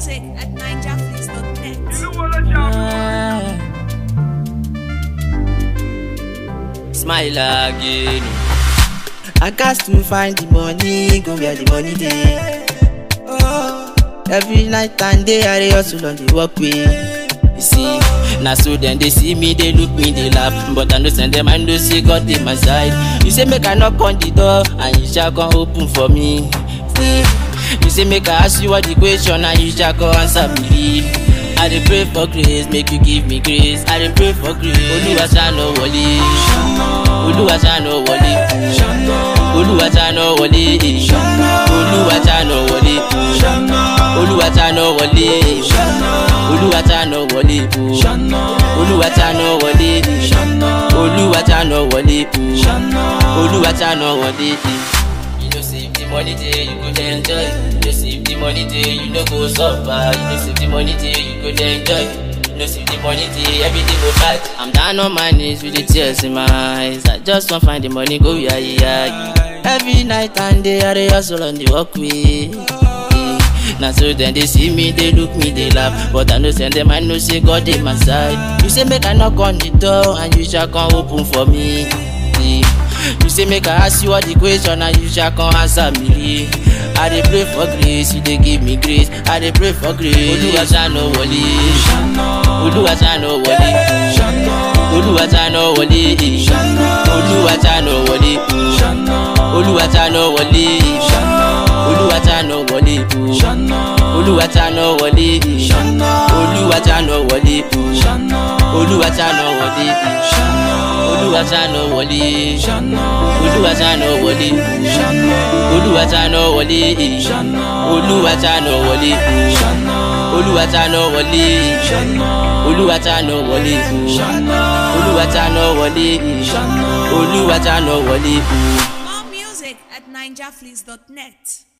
music at ninjafleece.net. Smile again. I got to find the money, go where the money dey. Oh, every night and day I dey hustle on the walkway. You see, now so then they see me, they look me, they laugh. But I know send them, I know say God in my side. You say make I knock on the door, and you shall come open for me. See, you say make I ask you what the question, and you shall come answer me. I dey pray for grace, make you give me grace. I dey pray for grace. Oluwa ṣàánú wọlé. Oluwa ṣàánú wọlé. Oluwa ṣàánú wọlé. Oluwa ṣàánú wọlé. Oluwa ṣàánú wọlé. Oluwa ṣàánú wọlé. Oluwa ṣàánú wọlé. Oluwa ṣàánú wọlé. Oluwa ṣàánú wọlé. You know say if the money dey, you go dey enjoy. You know say if the money dey, you no go suffer. You know say if the money dey, you go dey enjoy. You know say if the money dey, everything go right. I'm down on my knees with the tears in my eyes. I just want find the money, go yeah yeah. Every night and day I dey hustle on the walkway. Now so then they see me, they look me, they laugh. But I know send them, I know say God in my side. You say make I knock on the door and you shall come open for me. You say make I ask you what the question and you shall come answer me. I dey pray for grace, you dey give me grace. I dey pray for grace. Olúwa ṣàánú wọlé. Olúwa ṣàánú wọlé. Olúwa ṣàánú wọlé. Olúwa ṣàánú wọlé. Olúwa ṣàánú wọlé. Olúwa ṣàánú wọlé. Olúwa ṣàánú wọlé. Olúwa ṣàánú wọlé. Olúwa ṣàánú wọlé. Olúwa ṣàánú wọlé. Olúwa ṣàánú wọlé. Olúwa ṣàánú wọlé. Olúwa ṣàánú wọlé. Olúwa ṣàánú wọlé. Olúwa ṣàánú wọlé. Olúwa ṣàánú wọlé. Olúwa ṣàánú wọlé. More music at ninjafleece.net.